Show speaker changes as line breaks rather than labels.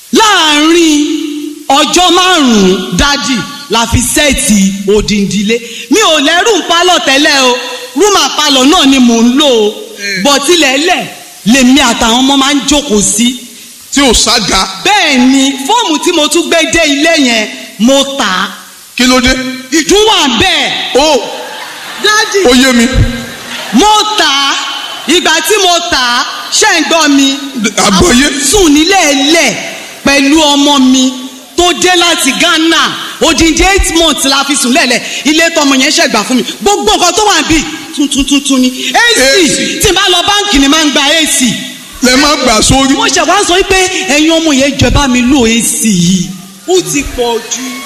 láàárín ọjọ́ márùn-ún dádì la fi sẹ́ẹ̀tì òdìndílé mi ò lẹ́rù ń pálọ̀ tẹ́lẹ̀ o rúmà palọ̀ náà ni mò ń lò ó bọ̀tílẹ̀lẹ̀ lèmi àtàwọn ọmọ máa ń jókòó sí.
tí ò sága
bẹ́ẹ̀ ni fóòmù tí mo tún gbé dé ilé yẹn mo tà á
kí ló dé
ìdún wà bẹ́ẹ̀
ó
dádì
ó yé mi
mo tà á ìgbà tí mo tà á ṣe ń gbọ́ mi
àgbọ́yé
sùn nílé ẹlẹ̀ pẹ̀lú ọmọ mi tó dé láti Ghana odindi eight months la fi sùn lẹ́lẹ̀ ilé tọmọ yẹn ṣẹ̀gbà fún mi gbogbo nǹkan tó wà bí tuntun tuntun ni AC
AC.
tí n bá lọ báǹkì ni máa ń gba AC
lẹ má gbà sórí
mo ṣẹ̀ wá sọ pé ẹ̀yin ọmọ yẹn jọba mi lò AC yìí ó ti pọ̀ jù